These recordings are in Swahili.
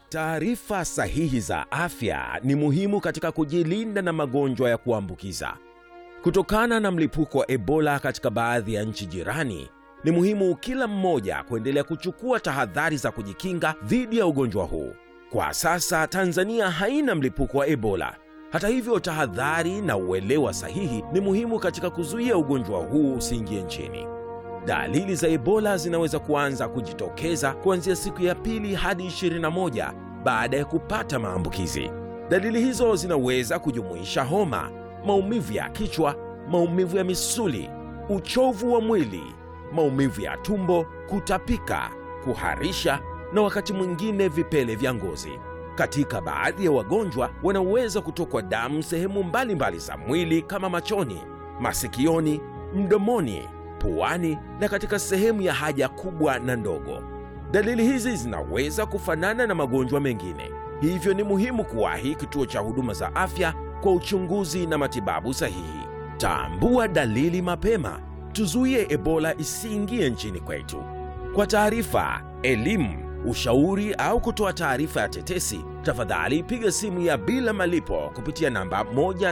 Taarifa sahihi za afya ni muhimu katika kujilinda na magonjwa ya kuambukiza. Kutokana na mlipuko wa Ebola katika baadhi ya nchi jirani, ni muhimu kila mmoja kuendelea kuchukua tahadhari za kujikinga dhidi ya ugonjwa huu. Kwa sasa Tanzania haina mlipuko wa Ebola. Hata hivyo, tahadhari na uelewa sahihi ni muhimu katika kuzuia ugonjwa huu usiingie nchini. Dalili za Ebola zinaweza kuanza kujitokeza kuanzia siku ya pili hadi 21 baada ya kupata maambukizi. Dalili hizo zinaweza kujumuisha homa, maumivu ya kichwa, maumivu ya misuli, uchovu wa mwili, maumivu ya tumbo, kutapika, kuharisha na wakati mwingine vipele vya ngozi. Katika baadhi ya wagonjwa wanaweza kutokwa damu sehemu mbalimbali za mwili kama machoni, masikioni, mdomoni, puani na katika sehemu ya haja kubwa na ndogo. Dalili hizi zinaweza kufanana na magonjwa mengine, hivyo ni muhimu kuwahi kituo cha huduma za afya kwa uchunguzi na matibabu sahihi. Tambua dalili mapema, tuzuie Ebola isiingie nchini kwetu. Kwa taarifa, elimu, ushauri au kutoa taarifa ya tetesi, tafadhali piga simu ya bila malipo kupitia namba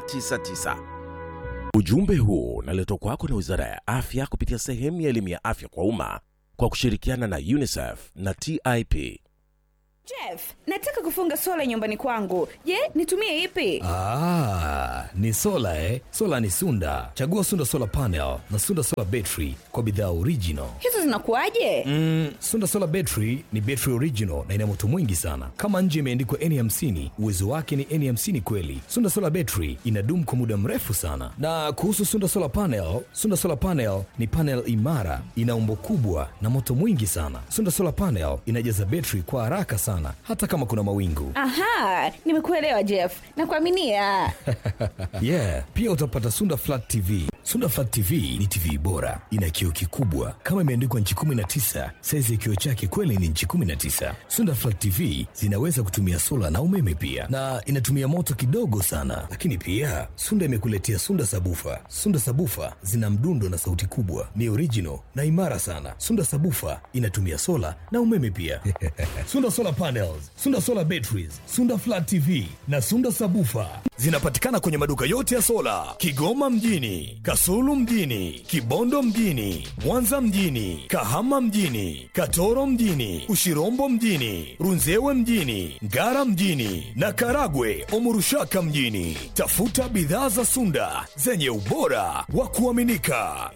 199. Ujumbe huu unaletwa kwako na Wizara ya Afya kupitia sehemu ya elimu ya afya kwa umma kwa kushirikiana na UNICEF na TIP. Jeff, nataka kufunga sola nyumbani kwangu. Je, nitumie ipi? Ah, ni sola eh? Sola ni Sunda. Chagua Sunda Solar Panel na Sunda Solar Battery kwa bidhaa original. Hizo zinakuwaje? Mm, Sunda Solar Battery ni battery original na ina moto mwingi sana. Kama nje imeandikwa N50, uwezo wake ni N50 kweli. Sunda Solar Battery inadumu kwa muda mrefu sana. Na kuhusu Sunda Solar Panel, Sunda Solar Panel ni panel imara, ina umbo kubwa na moto mwingi sana. Sunda Solar Panel inajaza battery kwa haraka sana hata kama kuna mawingu. Aha, nimekuelewa Jeff. Nakuaminia. yeah, pia utapata Sunda Flat TV. Sunda Flat TV ni TV bora, ina kioo kikubwa kama imeandikwa nchi 19. Saizi ya kioo chake kweli ni nchi 19. Sunda Flat TV zinaweza kutumia sola na umeme pia, na inatumia moto kidogo sana. Lakini pia Sunda imekuletea Sunda Sabufa. Sunda Sabufa zina mdundo na sauti kubwa, ni original na imara sana. Sunda Sabufa inatumia sola na umeme pia. Sunda Solar Panels, Sunda Solar Batteries, Sunda Flat TV na Sunda Sabufa zinapatikana kwenye maduka yote ya sola Kigoma mjini, Kasulu mjini, Kibondo mjini, Mwanza mjini, Kahama mjini, Katoro mjini, Ushirombo mjini, Runzewe mjini, Ngara mjini na Karagwe Omurushaka mjini. Tafuta bidhaa za Sunda zenye ubora wa kuaminika.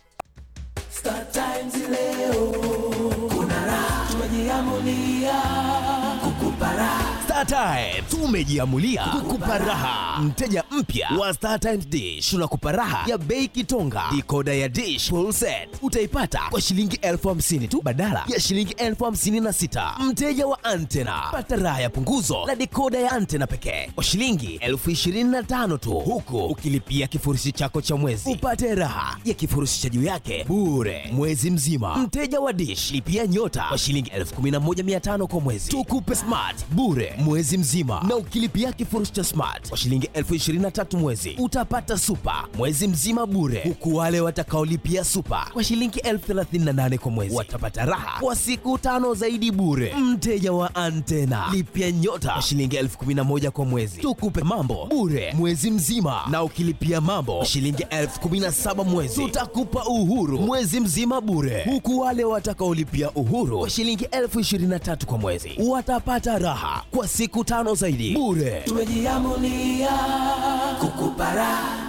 Star Times leo kuna raha, tumejiamulia kukupa raha. Star Times tumejiamulia kukupa raha. Mteja mpya wa Star Times Dish tunakupa raha ya bei kitonga. Dikoda ya Dish full set utaipata kwa shilingi elfu hamsini tu badala ya shilingi elfu hamsini na sita. Mteja wa Antena pata raha ya punguzo la dikoda ya Antena pekee kwa shilingi elfu ishirini na tano tu, huku ukilipia kifurushi chako cha mwezi upate raha ya kifurushi cha juu yake bure mwezi mzima. Mteja wa Dish lipia nyota kwa shilingi elfu kumi na moja mia tano kwa mwezi, tukupe smart bure mwezi mzima, na ukilipia kifurushi cha smart kwa shilingi elfu ishirini na tatu mwezi utapata super mwezi mzima bure, huku wale watakaolipia super kwa shilingi elfu thelathini na nane kwa mwezi watapata raha kwa siku tano zaidi bure. Mteja wa Antena lipia nyota kwa shilingi elfu kumi na moja kwa mwezi, tukupe mambo bure mwezi mzima, na ukilipia mambo kwa shilingi elfu kumi na saba mwezi tutakupa uhuru mwezi mzima bure, huku wale watakaolipia uhuru kwa shilingi elfu ishirini na tatu kwa mwezi watapata raha kwa siku tano zaidi bure. Tumejiamulia kukupa raha.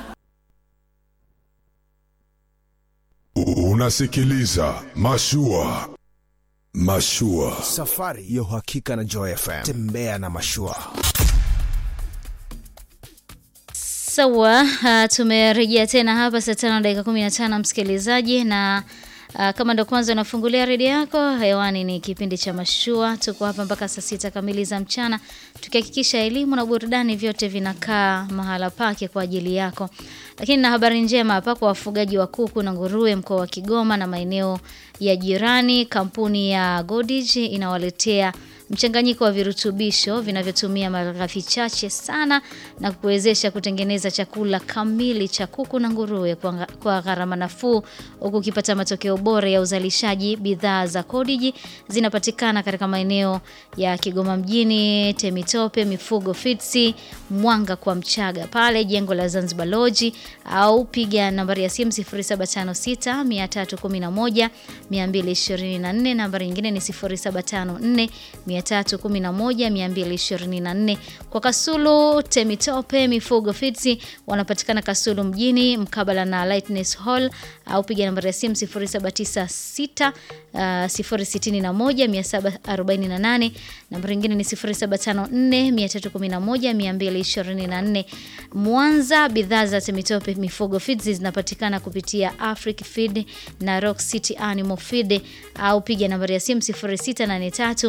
Unasikiliza Mashua. Mashua. Safari ya uhakika na Joy FM. Tembea na mashua. Sawa, uh, tumerejea tena hapa saa tano dakika kumi na tano msikilizaji, na uh, kama ndo kwanza unafungulia redio yako, hewani ni kipindi cha Mashua. Tuko hapa mpaka saa sita kamili za mchana, tukihakikisha elimu na burudani vyote vinakaa mahala pake kwa ajili yako. Lakini na habari njema hapa kwa wafugaji wa kuku na nguruwe mkoa wa Kigoma na maeneo ya jirani, kampuni ya Godij inawaletea mchanganyiko wa virutubisho vinavyotumia malighafi chache sana na kuwezesha kutengeneza chakula kamili cha kuku na nguruwe kwa, nga- kwa gharama nafuu huku ukipata matokeo bora ya uzalishaji. Bidhaa za Kodiji zinapatikana katika maeneo ya Kigoma mjini, Temitope, Mifugo Fitsi, Mwanga kwa Mchaga pale jengo la Zanzibar Lodge, au piga nambari ya simu 0756 311 224. Nambari nyingine ni 0754 311 224. Kwa Kasulu, Temitope, Mifugo Fitsi wanapatikana Kasulu mjini mkabala na Lightness Hall, au piga nambari ya simu 0796 uh, 061 748. Nambari nyingine ni 0754 311 224. Mwanza, bidhaa za Temitope Mifugo Feeds zinapatikana kupitia Afric Feed na Rock City Animal Feed, au piga nambari ya simu 0683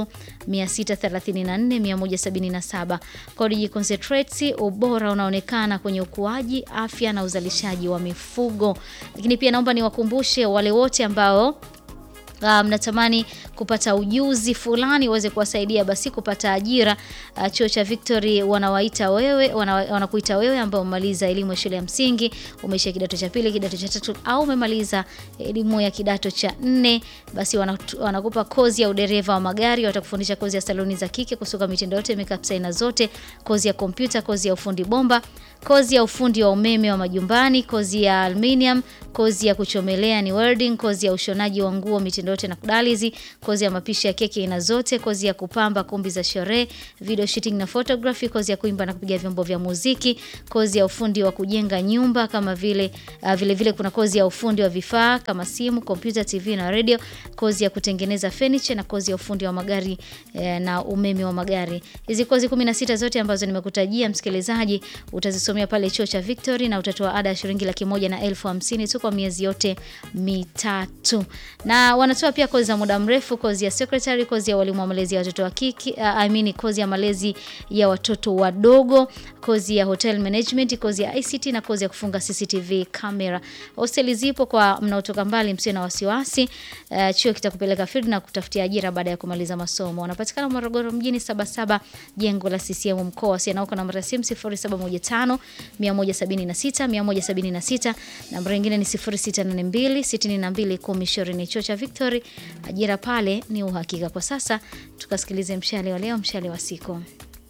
634 177. Kodiji Concentrates, ubora unaonekana kwenye ukuaji, afya na uzalishaji wa mifugo. Lakini pia naomba niwakumbushe wale wote ambao Uh, mnatamani kupata ujuzi fulani uweze kuwasaidia basi kupata ajira. Uh, chuo cha Victory wanawaita wewe wana, wanakuita wewe ambao umemaliza elimu ya shule ya msingi, umeishia kidato cha pili, kidato cha tatu au umemaliza elimu ya kidato cha nne, basi wanatu- wanakupa kozi ya udereva wa magari, watakufundisha kozi ya saloni za kike, kusuka mitindo yote, makeup aina zote, kozi ya kompyuta, kozi ya ufundi bomba, kozi ya ufundi wa umeme wa majumbani, kozi ya aluminium, kozi ya kuchomelea ni welding, kozi ya ushonaji wa nguo mitindo yote na kudalizi, kozi ya mapishi ya keki aina zote, kozi ya kupamba kumbi za sherehe, video shooting na photography, kozi ya kuimba na kupiga vyombo vya muziki, kozi ya ufundi wa kujenga nyumba kama vile uh, vile vile kuna kozi ya ufundi wa vifaa kama simu, kompyuta, TV na radio, kozi ya kutengeneza furniture na kozi ya ufundi wa magari eh, na umeme wa magari. Hizi kozi 16 zote ambazo nimekutajia msikilizaji, utazisomea pale chuo cha Victory na utatoa ada ya shilingi laki moja na elfu hamsini tu kwa miezi yote mitatu, na wanatoa pia kozi za muda mrefu, kozi ya secretary, kozi ya walimu wa malezi ya watoto wa kike, uh, I mean kozi ya malezi ya watoto wadogo, kozi ya hotel management, kozi ya ICT na kozi ya kufunga CCTV camera. Hosteli zipo kwa mnaotoka mbali, msio na wasiwasi. Uh, chuo kitakupeleka field na kutafutia ajira baada ya kumaliza masomo. Wanapatikana Morogoro mjini Sabasaba, jengo la CCM mkoa. Wasiana huko namba ya simu 0715 176 176, namba nyingine ni 0682 62 1020. Chuo cha Victory, ajira pale ni uhakika. Kwa sasa tukasikilize mshale wa leo, mshale wa siku.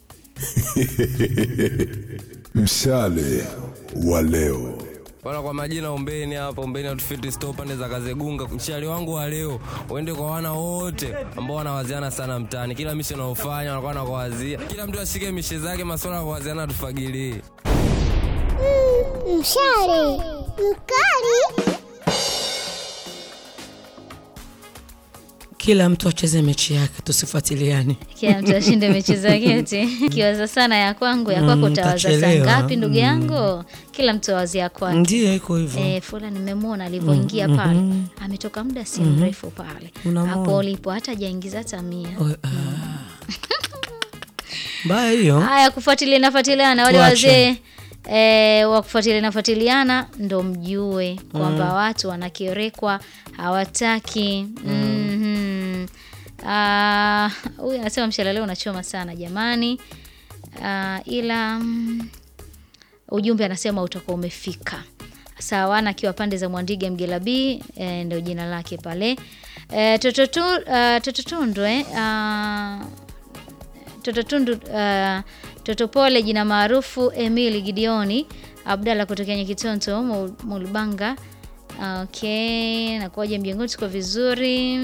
Mshale wa leo. Bwana, kwa majina Ombeni hapa, Ombeni Outfit Store pande za Kazegunga. Mshale wangu wa leo uende kwa wana wote ambao wanawaziana sana mtaani, kila mishe naofanya wanakuwa nakuwazia, kila mtu ashike mishe zake, masuala ya kuwaziana tufagilie. Mshale mkali. Kila mtu acheze mechi yake, tusifuatiliane. Kila mtu ashinde mechi zake eti. Kiwaza sana ya kwangu, ya kwako Mm, utawaza saa utachelewa. ngapi ndugu Mm. yangu? Kila mtu awazi ya kwake. Ndiyo, iko hivyo. Eh, fulani nimemwona alivyoingia Mm, pale. mhm. Ametoka muda si Mhm. mrefu pale. Unamwona. Hapo ulipo hata hajaingiza hata mia. Oh, ah. Mbaya hiyo. Haya, kufuatilia nafuatiliana wale Tuache. wazee E, wa kufuatilia nafuatiliana ndo mjue kwamba Mm. watu wanakerekwa hawataki Mhm. Ah, huyu anasema mshale leo unachoma sana jamani Ah, ila mm, ujumbe anasema utakuwa umefika sawana akiwa pande za mwandiga mgelabi e, ndo jina lake pale e, tototu, uh, tototundu eh, uh, tototundu uh, totopole jina maarufu emili gideoni abdalla kutokea nyekitonto Mul- mulbanga okay nakuaja mjengoni tuko vizuri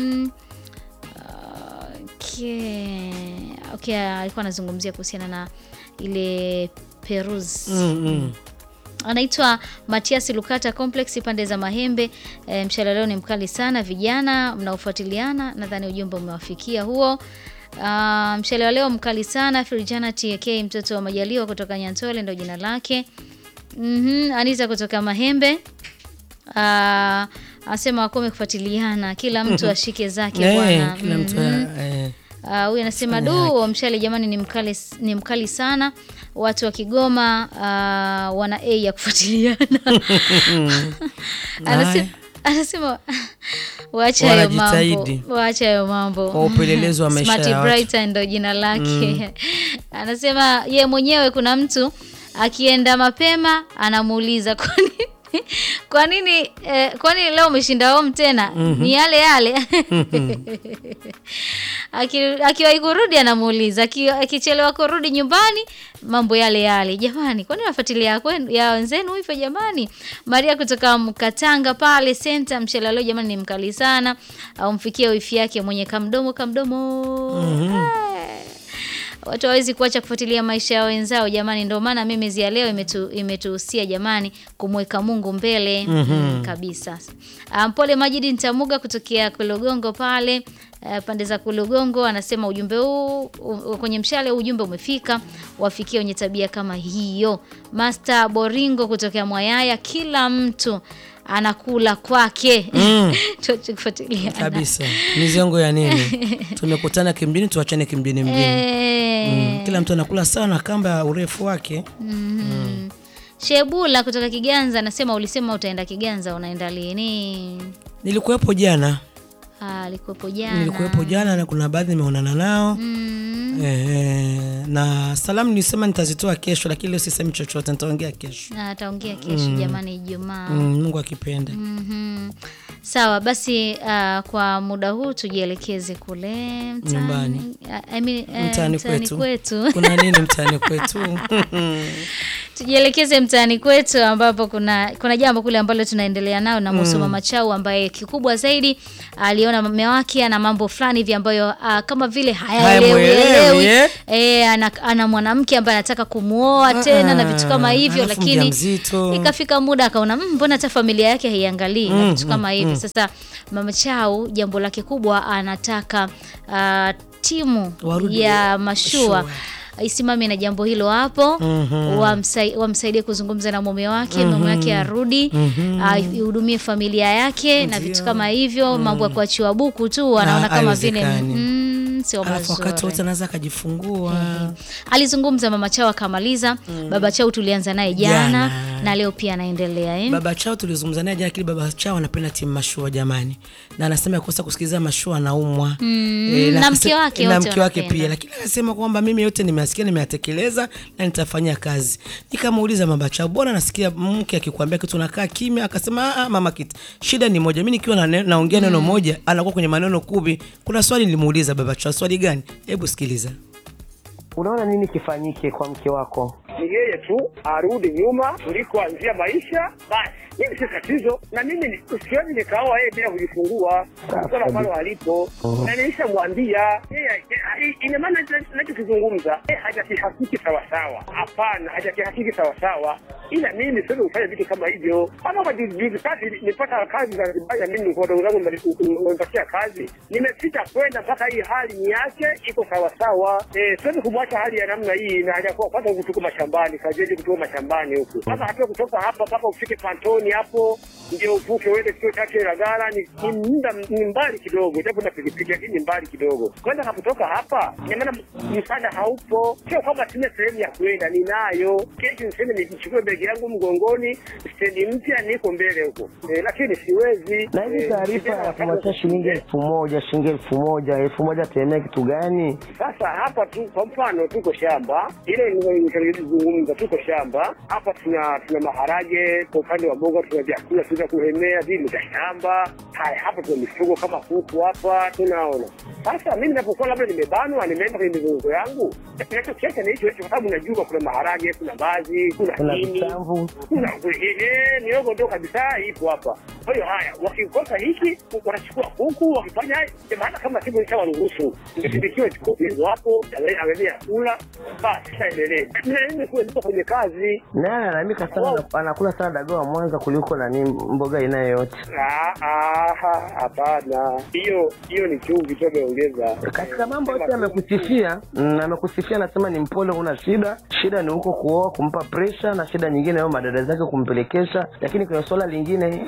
okay. okay alikuwa anazungumzia kuhusiana na ile perus Mm, mm. anaitwa Matias Lukata Complex pande za Mahembe. E, mshale leo ni mkali sana, vijana mnaofuatiliana, nadhani ujumbe umewafikia huo. Uh, mshale wa leo mkali sana. Firijana TK mtoto wa Majaliwa kutoka Nyantole ndo jina lake. Mhm, Anita kutoka Mahembe. Uh, anasema wakome kufuatiliana, kila mtu ashike zake Eh, bwana. kila mtu Mhm. eh, Ah, huyu anasema Fanya du mshale jamani ni mkali, ni mkali sana watu wa Kigoma uh, wana a ya kufuatiliana Haya. anasema, anasema Wacha hayo mambo. Wanajitahidi. Wacha hayo mambo. Kwa upelelezi wa maisha Smart ya watu. Brighter ndo jina lake. Anasema ye mwenyewe kuna mtu akienda mapema anamuuliza kwa nini kwa nini eh, kwa nini leo umeshinda home tena? Ni yale yale. Aki- Akiwahi kurudi anamuuliza, aki- akichelewa kurudi nyumbani mambo yale yale. Jamani, kwani nafuatilia kwenu ya wenzenu hivyo jamani? Maria kutoka Mkatanga pale center mshela leo jamani ni mkali sana. Au mfikie wifi yake mwenye kamdomo kamdomo. Eh. Watu hawezi kuacha kufuatilia maisha ya wenzao jamani, ndio maana mimi ya leo imetu, imetuhusia jamani kumweka Mungu mbele mm, kabisa. Ah, Mpole Majidi Ntamuga kutokea Kulugongo pale eh, pande za Kulugongo anasema ujumbe huu u- kwenye mshale ujumbe umefika, wafikie wenye tabia kama hiyo. Master Boringo kutokea Mwayaya, kila mtu anakula kwake Mm. tuache kufuatilia kabisa mizongo ya nini tumekutana kimjini tuachane kimjini mjini Eh. mm. kila mtu anakula sawa na kamba ya urefu wake Mhm. Shebula kutoka Kiganza anasema ulisema utaenda Kiganza, unaenda lini? nilikuwepo jana Ah, alikuwepo jana. nilikuwepo jana na kuna baadhi nimeonana nao Mm. eh, na salamu nilisema nitazitoa kesho lakini leo sisemi chochote nitaongea kesho Na ataongea kesho Mm. jamani, Ijumaa. mm, mungu akipenda Mhm. Sawa basi, uh, kwa muda huu tujielekeze kule mtaani. Nyumbani. I mean, eh, mtaani kwetu. kwetu. kuna nini mtaani kwetu tujielekeze mtaani kwetu ambapo kuna kuna jambo kule ambalo tunaendelea nao na Musu Mm. Mama Chau ambaye kikubwa zaidi aliona mume wake ana mambo fulani hivi ambayo uh, kama vile hayaelewi Hayamuelewi, elewi. eh? Eh, ana, ana mwanamke ambaye anataka kumuoa tena na vitu kama hivyo alafu lakini mjamzito. ikafika muda akaona "Mm, mbona hata familia yake haiangalii na Mm, vitu kama mm, hivi mm. sasa Mama Chau jambo lake kubwa anataka uh, timu Warudi ya mashua Mashua. isimame na jambo hilo hapo Mhm. wamsai- wamsaidie kuzungumza na mume wake Mhm. mume wake arudi Mhm. ah, ihudumie familia yake na vitu kama hivyo mambo ya kuachiwa buku tu anaona Ah, kama vile haiwezekani. mm, sio alafu wakati wote mazuri anaweza akajifungua alizungumza mama chao akamaliza baba chao tulianza naye jana, Jana. na leo pia anaendelea eh? baba chao tulizungumza naye jana lakini baba chao anapenda timu mashua jamani na anasema kosa kusikiliza mashua anaumwa Mm, na akase- mke wake na wote mke wake wanapenda. pia lakini anasema kwamba mimi yote nimeasikia nimeyatekeleza na nitafanyia kazi nikamuuliza baba chao bora nasikia mke akikwambia kitu unakaa kimya akasema "Ah, ah, mama kit shida ni moja mi nikiwa na- naongea neno moja anakuwa kwenye maneno kumi kuna swali nilimuuliza baba chao swali gani hebu sikiliza Unaona nini kifanyike kwa mke wako? ni yeye tu arudi nyuma tulikoanzia maisha basi mimi si tatizo na mimi ni- siwezi nikaoa yeye bila kujifungua swala ambalo alipo Mhm. na nilishamwambia yeye eh, ina maana nacho- nachokizungumza yeye hajakihakiki sawasawa hapana hajakihakiki sawasawa ila mimi siwezi kufanya vitu kama hivyo hata kwa juzi juzi kati nipata kazi za vibaya mimi kwa wadogo zangu nimepatia kazi nimefika kwenda mpaka hii hali ni yake iko sawasawa eh, siwezi kumwacha hali ya namna hii na hajakuwa kwanza huku tuko mashambani kajeje kutoka mashambani huku sasa hatua kutoka hapa mpaka ufike pantoni hapo ndio uvuke uende kituo chake Ilagala ni, ni muda ni mbali kidogo japo na pikipiki lakini ni mbali kidogo kwenda kutoka hapa ina maana msaada haupo sio kwamba sina sehemu ya kwenda ninayo kesho niseme nichukue begi yangu mgongoni stendi mpya niko mbele huko eh, lakini siwezi Na hizi eh, taarifa tena ya wakati- kumwachia shilingi elfu moja shilingi elfu moja elfu moja ataemea kitu gani? Sasa hapa tu kwa mfano tuko shamba ile nilizungumza, tuko shamba hapa, tuna tuna maharage kwa upande wa mboga, tuna vyakula tunaweza kuhemea vile vya shamba. Haya, hapa tuna mifugo kama kuku hapa, tunaona sasa. Mimi ninapokuwa labda nimebanwa, nimeenda kwenye mizunguko yangu, nachokiacha ni hicho hicho, kwa sababu najua kuna maharage, kuna mbazi, kuna Kuna nini, vitamvu. kuna eh, miogo ndo kabisa ipo hapa. Kwa hiyo haya, wakikosa hiki wanachukua kuku, wakifanya haya, maana kama siku nishawaruhusu nisindikiwe hizo hapo, angalia kula, basi shaendelee. Mimi kuwa kwenye kazi Naye analalamika sana, ana- anakula sana dagaa wa Mwanza kuliko nani mboga inayo yote. Ah, ah, hapana, hiyo hiyo ni chumvi tu ameongeza. Katika mambo yote amekusifia, mm, amekusifia, anasema ni mpole, una shida. Shida ni huko kuoa, kumpa presha, na shida nyingine ao madada zake kumpelekesha, lakini kwenye swala lingine hana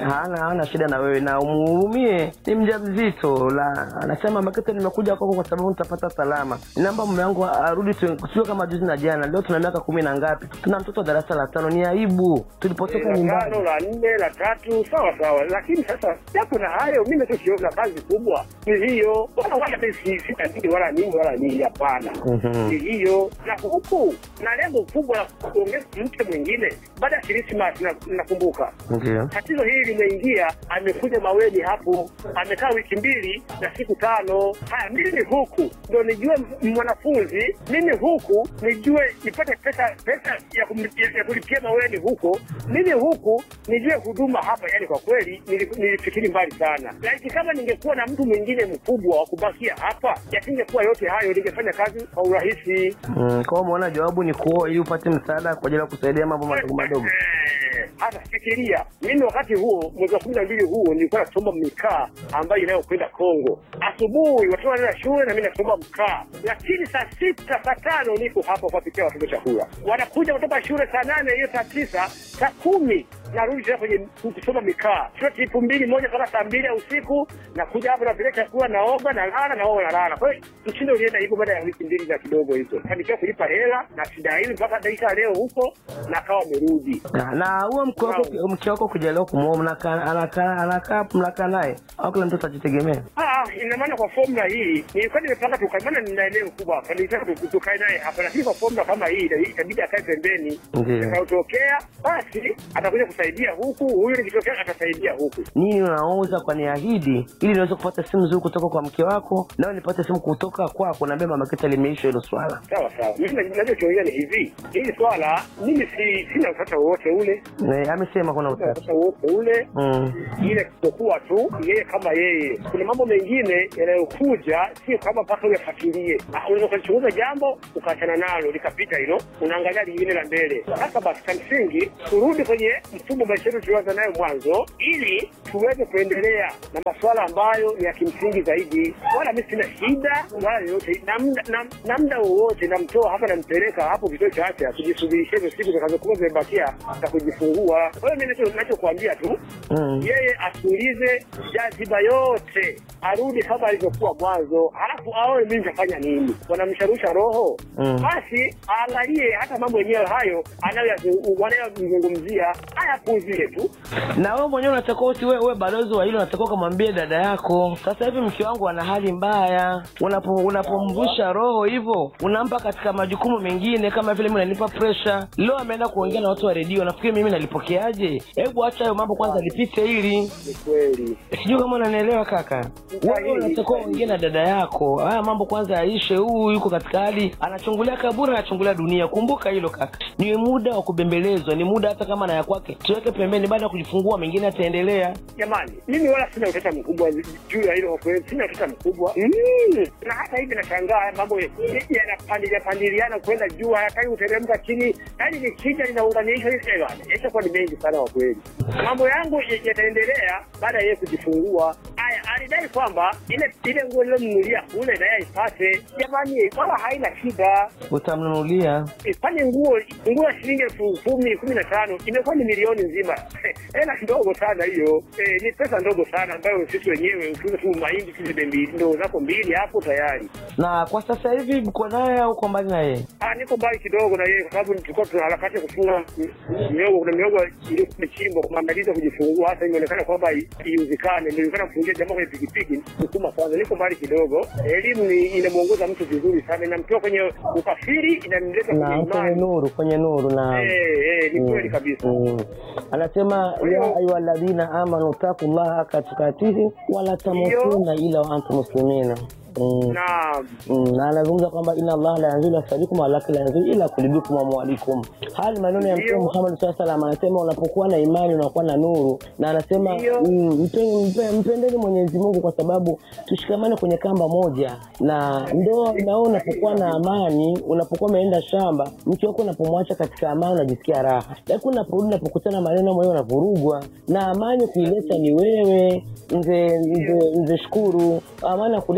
hana shida na wewe na umuhurumie ni mjamzito la anasema makete nimekuja kwako kwa sababu nitapata salama ninaomba mume wangu arudi tu- sio kama juzi na jana leo tuna miaka kumi na ngapi tuna mtoto wa darasa la tano ni aibu tulipotoka la nyumbani tano la nne la tatu sawa sawa lakini sasa japo na hayo mi nachokiona kazi kubwa ni hiyo wala wala mi si- sina nini wala nini wala nini hapana Mhm. ni hiyo na huku na lengo kubwa la kuongeza mke mwingine baada ya krismas nakumbuka ndio tatizo hili limeingia amekuja maweni hapo amekaa wiki mbili na siku tano haya mimi huku ndo nijue m- mwanafunzi mimi huku nijue nipate pesa pesa ya, kum, ya, ya kulipia maweni huko mimi huku nijue huduma hapa yani kwa kweli nili- nilifikiri mbali sana laiti kama ningekuwa na mtu mwingine mkubwa wa kubakia hapa yasingekuwa yote hayo ningefanya kazi kwa urahisi mm, kwa hiyo umeona jawabu ni kuoa ili upate msaada kwa ajili ya kusaidia mambo madogo madogo Eh, hata fikiria mimi wakati huo mwezi wa kumi na mbili huo nilikuwa nasoma mikaa ambayo inayokwenda Kongo. Asubuhi watoto wanaenda shule na mimi nasoma mkaa, lakini saa sita saa tano niko hapa kuwapikia watoto chakula. Wanakuja kutoka shule saa nane hiyo saa tisa saa kumi narudi tena kwenye kusoma mikaa, sio tipu mbili moja kama saa mbili ya usiku, nakuja hapa napeleka chakula, naoga nalala, naoga nalala. Kwa hiyo mshindo ulienda hivyo baada ya wiki mbili za kidogo hizo, fanikiwa kulipa hela na shida hili mpaka dakika ya leo huko na akawa amerudi. na na huo mke wako mke wako kujaliwa kumwoa mnakaa anakaa anakaa mnakaa naye au kila mtoto ajitegemea Ah, ina maana kwa formula hii nilikuwa nimepanga tukae, maana nina eneo kubwa hapa, nilitaka tu- tukae naye hapa, lakini kwa formula kama hii ita- itabidi akae pembeni. Ndiyo. Itakayotokea basi atakuja kusaidia huku, huyu nikitokea atasaidia huku. nini unauza kwa niahidi ili niweze kupata simu nzuri kutoka kwa mke wako nawe nipate simu kutoka kwako naambia mama kita limeisha hilo swala Sawa sawa, mimi na- nachokiongea ni hivi, hili swala mimi si sina utata wowote ule, Eh, amesema kuna sina utata utata wowote ule mm. ile kutokuwa tu yeye kama yeye. Kuna mambo mengine yanayokuja, sio kama mpaka uyafuatilie. Ah, Unaweza ukalichunguza jambo ukaachana nalo likapita hilo, unaangalia lingine la mbele. Sasa basi, cha msingi turudi kwenye mfumo wa maisha yetu tulioanza nayo mwanzo, ili tuweze kuendelea na masuala ambayo ni ya kimsingi zaidi. Wala mimi sina shida wala yoyote, na muda na, na muda wowote namtoa hapa, nampeleka hapo kituo cha afya kujisubirisha hizo siku zitakazokuwa zimebakia za kujifungua. Kwa hiyo mimi nacho- nachokuambia tu Mm. yeye atulize jaziba yote, arudi kama alivyokuwa mwanzo, halafu aone mimi nitafanya nini. Wanamsharusha roho Mm. basi aangalie hata mambo yenyewe hayo anayoyazu- wanayozungumzia ayapuuzie tu. na wewe mwenyewe unatakiwa usi wewe balozi wa hilo unatakiwa ukamwambia dada yako sasa hivi mke wangu ana hali mbaya unapo unapomvusha roho hivyo unampa katika majukumu mengine kama vile mimi nanipa pressure leo ameenda kuongea na watu wa redio nafikiri mimi nalipokeaje hebu acha hayo mambo kwanza lipite hili Ni kweli sijui kama unanielewa kaka wewe unatakiwa uongee na dada yako haya mambo kwanza yaishe huu yuko katika hali anachungulia kaburi anachungulia dunia kumbuka hilo kaka ni muda wa kubembelezwa ni muda hata kama na ya kwake tuweke pembeni baada ya kujifungua mengine ataendelea jamani, mimi wala sina utata mkubwa juu ya hilo, kwa kweli sina utata mkubwa mm. Na hata hivi nashangaa haya mambo yanapandilia pandiliana kwenda juu, hayataki kuteremka chini, yaani nikija linaunganishwa hivi eh, bwana, yatakuwa ni mengi sana kwa kweli. Mambo yangu ya- yataendelea baada ya yeye kujifungua. Aya, alidai kwamba ile ile nguo nilomnunulia kule na yeye aipate. Jamani, wala haina shida utamnunulia kwani nguo nguo ya shilingi elfu kumi kumi na tano imekuwa ni milioni nzima hela ndogo sana hiyo eh, ni pesa ndogo sana ambayo sisi wenyewe ukiuza tu mahindi tuzibe mbili ndoo zako mbili hapo tayari na kwa sasa hivi mko naye au uko mbali na yeye Ah, niko mbali kidogo na yeye kwa sababu tulikuwa tuna harakati ya kufunga mi- miogo. Kuna miogo iliyokuwa imechimbwa kwa maandalizi ya kujifungua, hasa imeonekana kwamba i- iuzikane, nilionekana kufungia jamaa kwenye pikipiki kusukuma kwanza. Niko mbali kidogo. Elimu ni inamwongoza mtu vizuri sana, inamtoa kwenye ukafiri, inamleta kwenye na kwenye imani. nuru kwenye nuru na Eh, eh, ni kweli kabisa. Mm. anasema ya ayuha alladhina amanu taqullaha haka tukatihi wala tamutunna ila wa antum muslimina Mm. Naam. Mm, na anazungumza kwamba inna allaha la yanzilu asalikum walakin la yanzilu ila kulibikum amwalikum haya ni maneno ya mtume muhammad saa salam anasema unapokuwa na imani unakuwa na nuru na anasema mm, mpe- mpe- mpendeni mwenyezi mungu kwa sababu tushikamane kwenye kamba moja na ndo nao unapokuwa na amani unapokuwa umeenda shamba mke wako unapomwacha katika amani unajisikia raha lakini unaporudi unapokutana maneno mwenyewe unavurugwa na amani kuileta ni wewe mzee mzee mzee shukuru amani ya kuleta ni wewe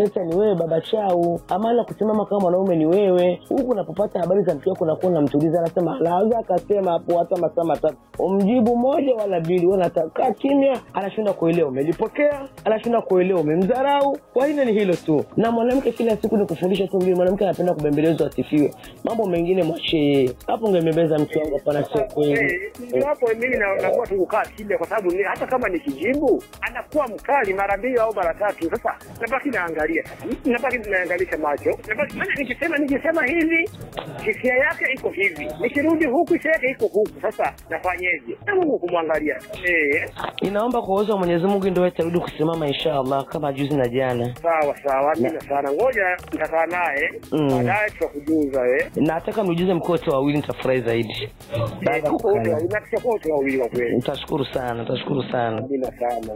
wewe baba chau amala kusimama kama mwanaume ni wewe huku unapopata habari za mke wako unakuwa unamtuliza anasema laweza akasema hapo hata masaa matatu umjibu moja wala mbili wanatakaa kimya anashinda kuelewa umelipokea anashinda kuelewa umemdharau kwa hilo ni hilo tu na mwanamke kila siku ni kufundisha tu mbili mwanamke anapenda kubembelezwa asifiwe mambo mengine mwachie yeye hapo ungembembeza mke wangu hapana sio kweli ndio hapo mimi na- nakuwa tu kukaa kimya, kwa sababu ni- hata kama nikijibu anakuwa mkali mara mbili au mara tatu. Sasa nabaki naangalia, nabaki naangalisha macho, nabaki maana nikisema nikisema hivi hisia yake iko hivi, nikirudi huku hisia yake iko huku. Sasa nafanyeje? Na Mungu kumwangalia eh. inaomba kwa uwezo wa mwenyezi mungu ndio atarudi kusimama inshallah kama juzi na jana Sawa sawa, amina sana. Ngoja nitakaa naye Mm. baadaye, tutakujuza eh. nataka miujize mkuu wote wawili nitafurahi zaidi baada ya Huko wote kukaa wawili, na tutakuwa wote wawili kwa kweli. nitashukuru sana nitashukuru sana Amina sana.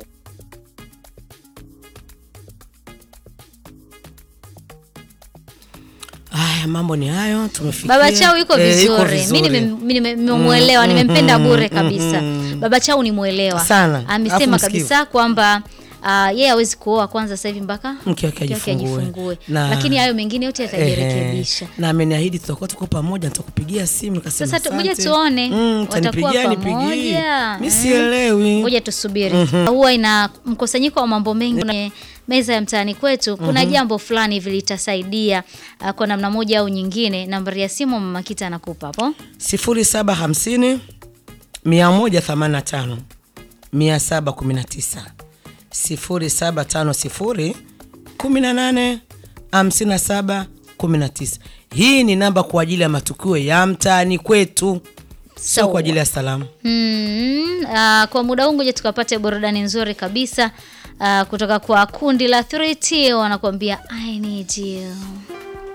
Haya, mambo ni hayo, tumefikia. Baba Chau yuko Eh, yuko vizuri. Mimi vizuri. nime- mi nime- nimemwelewa, Mm, nimempenda mm, bure mm, kabisa. mm. Baba Chau ni mwelewa Sana. Alafu amesema msikivu. kabisa kwamba uh, yeye hawezi kuoa kwanza sasa hivi mpaka Mke wake mke wake ajifungue. ajifungue, Na- lakini hayo mengine yote yatajirekebisha. Ehe. na ameniahidi tutakuwa tuko pamoja nitakupigia simu nikasema Sasa tu- ngoja asante. tuone Mm, watakuwa utanipigia, nipigie. pamoja. mi Eh. sielewi Ngoja tusubiri. Mhm. Huwa ina mkusanyiko wa mambo mengi kwenye meza ya mtaani kwetu. Kuna Mhm. jambo fulani hivi litasaidia uh, kwa namna moja au nyingine. Nambari ya simu Mama Kita anakupa hapo. sifuri saba hamsini mia moja themanini na tano mia saba kumi na tisa sifuri saba tano sifuri kumi na nane hamsini na saba kumi na tisa hii ni namba kwa ajili ya matukio ya mtaani kwetu sio kwa ajili ya salamu Mm, uh, kwa muda huu ngoja tukapate burudani nzuri kabisa uh, kutoka kwa kundi la 3T wanakuambia I need you.